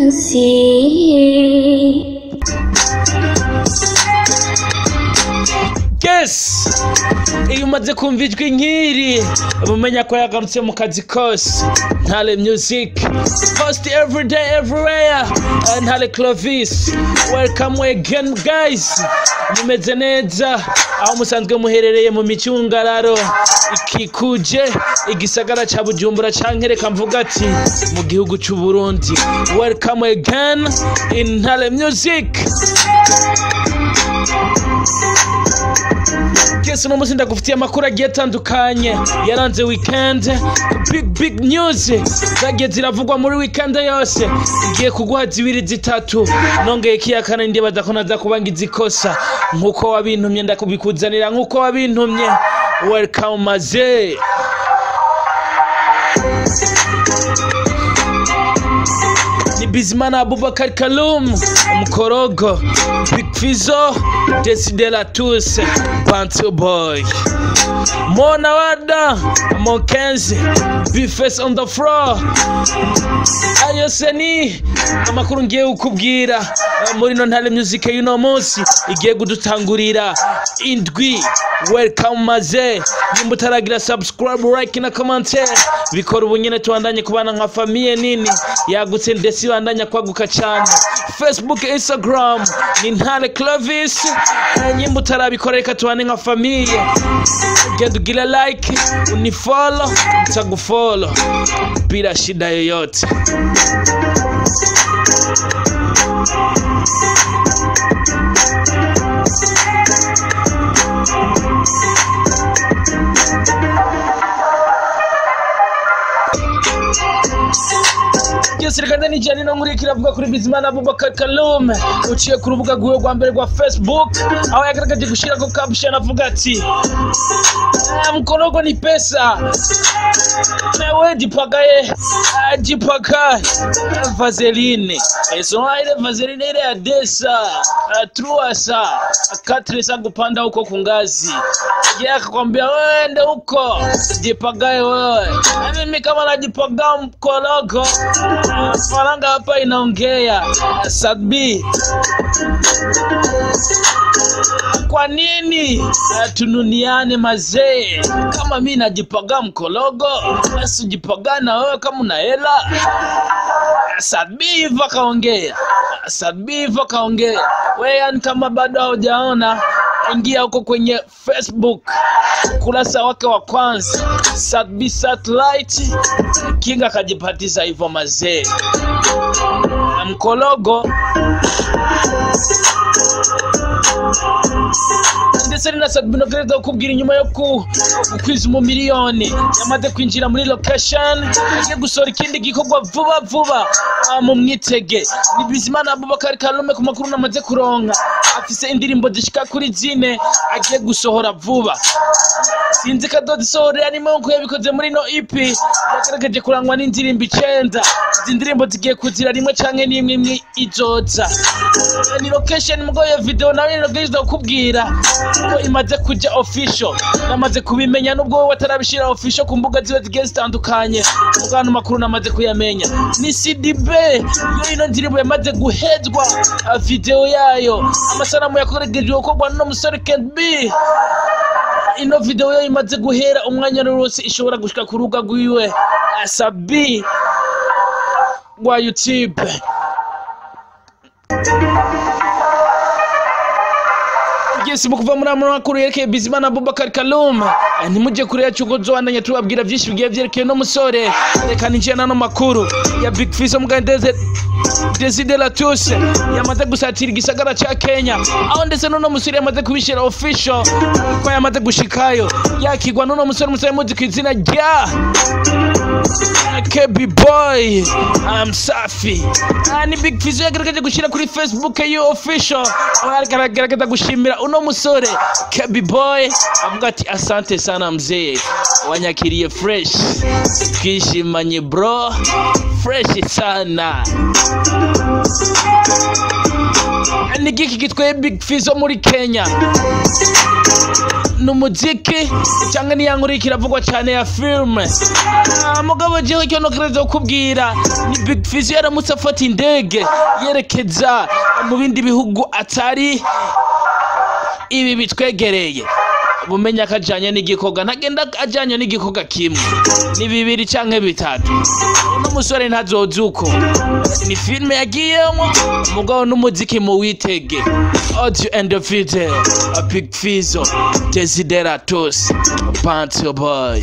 music. yes iyo umaze kumva ijwi nk'iri uba umenya ko yagarutse mu kazi kose ntare music post every day everywhere Uh, ntare clovis welcome again guys mumeze neza aho musanzwe muherereye mu micungararo ikikuje igisagara ca bujumbura canke reka mvuga ati mu gihugu c'u burundi welcome again in ntare music Yes, uno munsi ndagufitiye amakuru agiye atandukanye yaranze weekend big big news zagiye ziravugwa muri weekend yose igiye kuguha zibiri zitatu nongeye kiyakana ndibaza ko naza kuba ngize ikosa nkuko wabintumye ndakubikuzanira nkuko wabintumye welcome maze ni Bizimana Abubakar Kalum Mkorogo Big Fizo Desideratus Panto Boy Mona Wada Mokenzi Bifes on the floor ayo se ni amakuru ngiye kukubwira eh, muri no ntare music y'uno munsi igiye kudutangurira indwi welcome maze nimba utaragira subscribe like na commentaire bikora ubu nyene tubandanye kubana nka famiye nini yagutse ndetse ibandanya kwaguka cyane facebook instagram ni ntare clovis Eh, nyimba utarabikora reka tubane nka famiye genda ugire like unifollow nitagufollow bila shida yoyote byose reka ndanijyane no muri kiravuga kuri bizimana abubakar kalume uciye ku rubuga rwiwe rwa mbere rwa facebook aho yagaragaje gushyira ko caption avuga ati "Ah, mkorogo ni pesa nawe jipagaye ah, jipagaye vaseline esoma ile vaseline ile ya desa ah, truasa katresa kupanda huko kungazi je akakwambia wende huko jipagaye wewe na mimi kama najipagaa mkorogo ah, faranga hapa inaongea Ah, sadbi kwa nini uh, tununiane mazee kama mi najipaga mkologo basi ujipaga na wewe kama una hela sabiva kaongea sabiva kaongea we yani kama bado haujaona ingia huko kwenye facebook ukurasa wake wa kwanza Sadbi satellite kinga akajipatiza hivyo mazee na mkologo ndetse na sabinogereza kukubwira inyuma yo ku kwiza umumiliyoni yamaze kwinjira muri location agiye gusohora ikindi gikorwa vuba vuba ah, mu mwitege ni bizimana abubakari karume ku makuru namaze kuronka afise indirimbo zishika kuri zine agiye gusohora vuba sinzi kadoda isohorera arimo nkuko yabikoze muri no ep yagaragaje kurangwa n'indirimbo icenda izi ndirimbo zigiye kuzira rimwe canke n'imwe imwe izoza ni location mugo iyo video nawe nirogeza kukubwira ko imaze kuja official namaze kubimenya nubwo wowe atarabishira official ku mbuga ziwe zigiye zitandukanye mugano makuru namaze kuyamenya ni CDB yo ino ndirimbo yamaze guhezwa ah, video yayo amasanamu yakoreshejwe gukorwa n'umusore Ken B ino video yo imaze guhera umwanya wose ishobora gushika ku rubuga rwiwe asabi rwa youtube Yes, mukuva muri amano makuru yerekeye Bizimana Abubakar Kalum Eh, ntimujye kure yacu ngo nzobandanye tubabwira byinshi bigiye byerekeye no musore reka ninjiye n'ano makuru ya Big Fizzo mugandeze Desideratus yamaze gusatira igisagara ca Kenya aho ndetse n'uno musore yamaze kubishira official ko yamaze gushikayo yakigwa n'uno musore musore muzi ku izina rya KB boy I'm safi Ah, ni Big Fizzo yagaragaje gushyira kuri Facebook yo official aho yagaragaza gushimira uno musore KB boy avuga ati asante sana mzee wanyakiriye fresh twishimanye bro fresh sana ni giki gitwaye Big Fizzo muri Kenya ni umuziki cyangwa ni ya nkuru kiravugwa cyane ya filime Ah, mugabo jewe icyo nokereza kukubwira ni big fish yaramutse afata indege yerekeza mu bindi bihugu atari ibi bitwegereye bumenya ko ajyanye n'igikorwa ntagenda ajyanye n'igikorwa kimwe ni bibiri cyangwa bitatu uno musore ntazoza uko ni filime yagiyemo umugabo n'umuziki mu witege audio and video a big fizo desideratus panto boy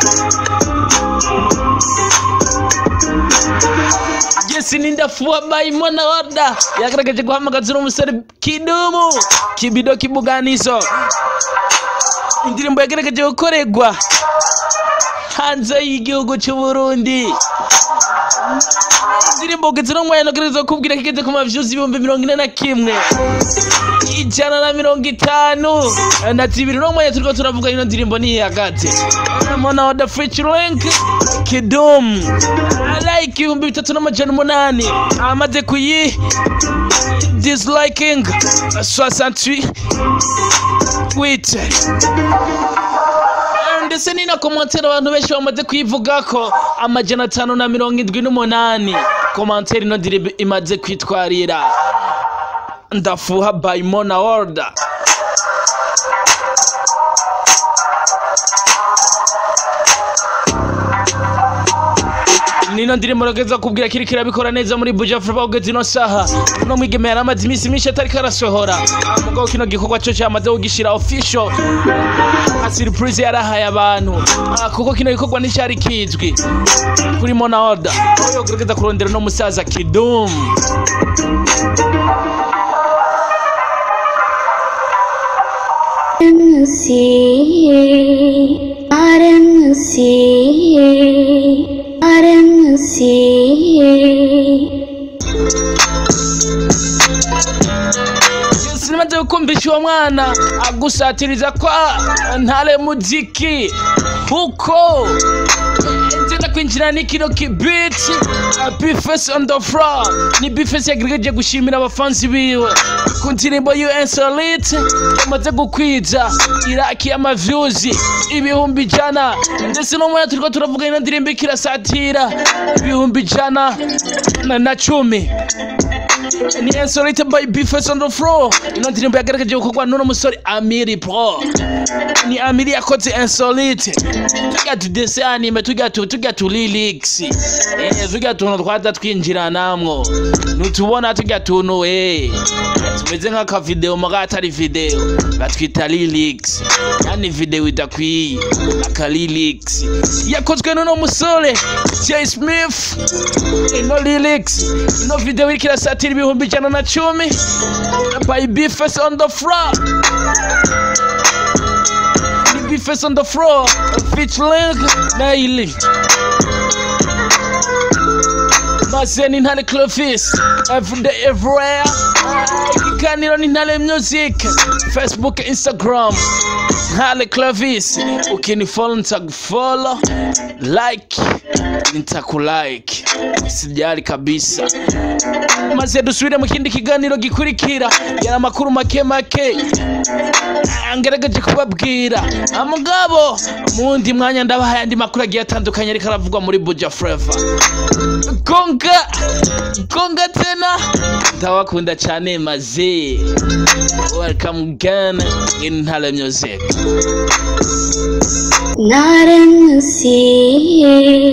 Jesi Nindafua by Mona Orda yagaragaje guhamagaza uno musore Kidumu Kibido Kibuganizo indirimbo yagaragaje gukorerwa hanze y'igihugu cy'u Burundi indirimbo ugeze no mwanya nagereza kubwira ko igeze ku mavyuzi ibihumbi mirongo ine na kimwe ijana na mirongo itanu na zibiri no mwanya turiko turavuga ino ndirimbo niyihagaze mona oda featuring kidum like ibihumbi bitatu n'amajana umunani amaze kuyi disliking 68 tweet ndetse ni na komantere abantu benshi bamaze kuyivugako amajana atanu na mirongo indwi n'umunani komantere ino ndirimbo imaze kwitwarira ndafuha by mona order nino ndirimbo rageza kubwira kiri kirabikora neza muri buja vuba ugeze ino saha no mwigeme yari amaze iminsi myinshi atariko arasohora mugabo kino gikorwa cyo cyamaze kugishira official nka surprise yarahaye abantu Ah, kuko kino gikorwa nticyari kizwi kuri mona order aho yogerageza kurondera no musaza kidum RMC, RMC, RMC. sinamaze gukumvisha uwo mwana agusatiriza kwa ntare muziki kuko nzenda kwinjira ni kino kibiti bifesi on the floor ni bifesi yagerageje gushimira abafanzi biwe ku ndirimbo UNSolite yamaze gukwiza iraki y'amavyuzi ibihumbi ijana ndetse no mwanya turiko turavuga ino ndirimbo ikirasatira ibihumbi ijana na- na cumi ni insolite by bifes on the floor ino ndirimbo yagaragaje gukorwa n'uno musore amiri pro ni amiri yakoze insolite tujya tudese anime tujya tu tujya tu lyrics eh tujya tuntu twaza twinjira namwo nutubona tujya tuntu eh tumeze nk'aka video muga atari video batwita lyrics yani video idakwiye aka lyrics yakozwe n'uno musore Jay Smith ino lyrics ino video iriko irasatira ibihumbi ijana na cumi by bifes on the floor ni bifes on the floor featuring naili mazeni ntare clofis everyday everywhere ikiganiro ni ntare music facebook instagram ntare clovis ukinifollow nitakufollow like nitakulike sijali kabisa maze dusubire mu kindi kiganiro gikurikira yari amakuru make make ngerageje kubabwira mugabo mu wundi mwanya ndabahaye andi makuru agiye atandukanye ariko aravugwa muri buja flava gonga gonga tena ndabakunda cyane maze welcome again in ntare music RMC,